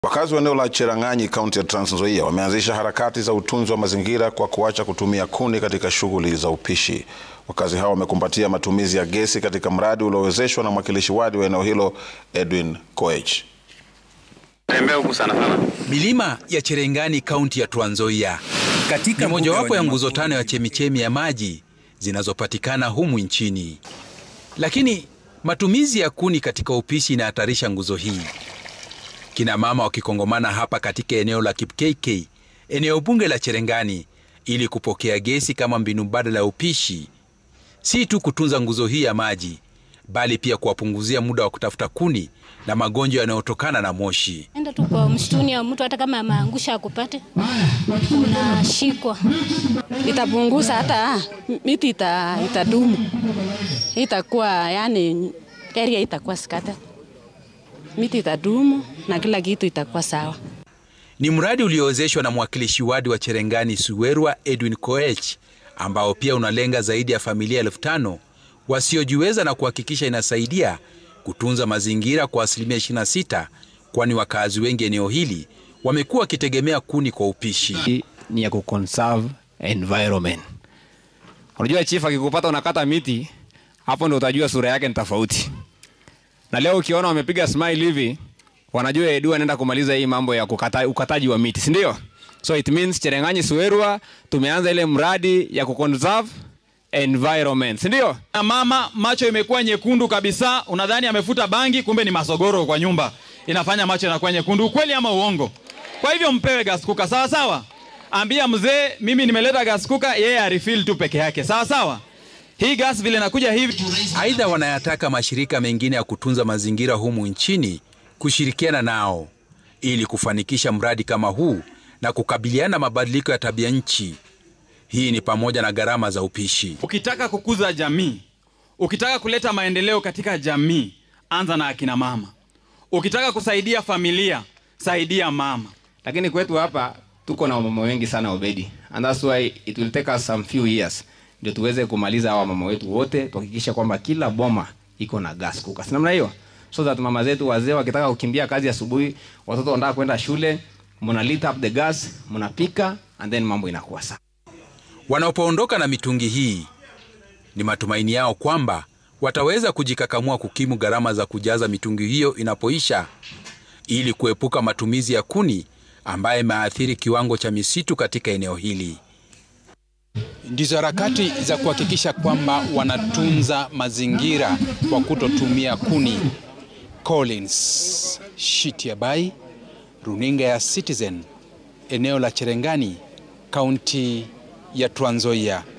Wakazi wa eneo la Cherang'anyi kaunti ya Trans Nzoia wameanzisha harakati za utunzi wa mazingira kwa kuacha kutumia kuni katika shughuli za upishi. Wakazi hao wamekumbatia matumizi ya gesi katika mradi uliowezeshwa na mwakilishi wadi wa eneo hilo Edwin Koech. Tembea huku sana sana. Milima ya Cherang'anyi kaunti ya Trans Nzoia Katika ni mojawapo ya wanyama nguzo pori tano ya chemichemi ya maji zinazopatikana humu nchini, lakini matumizi ya kuni katika upishi inahatarisha nguzo hii. Kina mama wakikongomana hapa katika eneo la Kipkeke, eneo bunge la Cherang'anyi, ili kupokea gesi kama mbinu mbadala ya upishi, si tu kutunza nguzo hii ya maji, bali pia kuwapunguzia muda wa kutafuta kuni na magonjwa yanayotokana na moshi. Enda tu kwa msituni ya mtu hata kama ameangusha akupate, unashikwa. itapunguza hata miti ita, itadumu itakuwa yani area itakuwa skata miti itadumu na kila kitu itakuwa sawa. Ni mradi uliowezeshwa na mwakilishi wadi wa Cherang'anyi Suwerwa Edwin Koech, ambao pia unalenga zaidi ya familia elfu tano wasiojiweza na kuhakikisha inasaidia kutunza mazingira kwa asilimia 26, kwani wakazi wengi eneo hili wamekuwa wakitegemea kuni kwa upishi. Hii ni ya kuconserve environment. Unajua chief akikupata unakata miti, hapo ndo utajua sura yake ni tofauti. Na leo ukiona wamepiga smile hivi, wanajua Edu anaenda kumaliza hii mambo ya kukata, ukataji wa miti, si ndio? So it means Cherang'anyi Suwerwa tumeanza ile mradi ya kuconserve environment, si ndio? Na mama macho imekuwa nyekundu kabisa, unadhani amefuta bangi, kumbe ni masogoro kwa nyumba inafanya macho yanakuwa nyekundu. Ukweli ama uongo? Kwa hivyo mpewe gas cooker, sawa sawa. Ambia mzee, mimi nimeleta gas cooker, yeye arefill tu peke yake, sawa sawa. Hii gas vile nakuja hivi Aidha, wanayataka mashirika mengine ya kutunza mazingira humu nchini kushirikiana nao ili kufanikisha mradi kama huu na kukabiliana na mabadiliko ya tabia nchi. Hii ni pamoja na gharama za upishi. Ukitaka kukuza jamii, ukitaka kuleta maendeleo katika jamii, anza na akina mama. Ukitaka kusaidia familia, saidia mama. Lakini kwetu hapa tuko na wamama wengi sana Obedi. And that's why it will take us some few years ndio tuweze kumaliza hawa mama wetu wote, tuhakikisha kwamba kila boma iko na gas cooker. Si namna hiyo? So that mama zetu wazee wakitaka kukimbia kazi asubuhi, watoto wanataka kwenda shule, mna lit up the gas, mnapika and then mambo inakuwa sawa. Wanapoondoka na mitungi hii, ni matumaini yao kwamba wataweza kujikakamua kukimu gharama za kujaza mitungi hiyo inapoisha, ili kuepuka matumizi ya kuni ambaye imeathiri kiwango cha misitu katika eneo hili. ndizo harakati za kuhakikisha kwamba wanatunza mazingira kwa kutotumia kuni. Collins Shitiabai, runinga ya Citizen, eneo la Cherang'anyi, kaunti ya Trans Nzoia.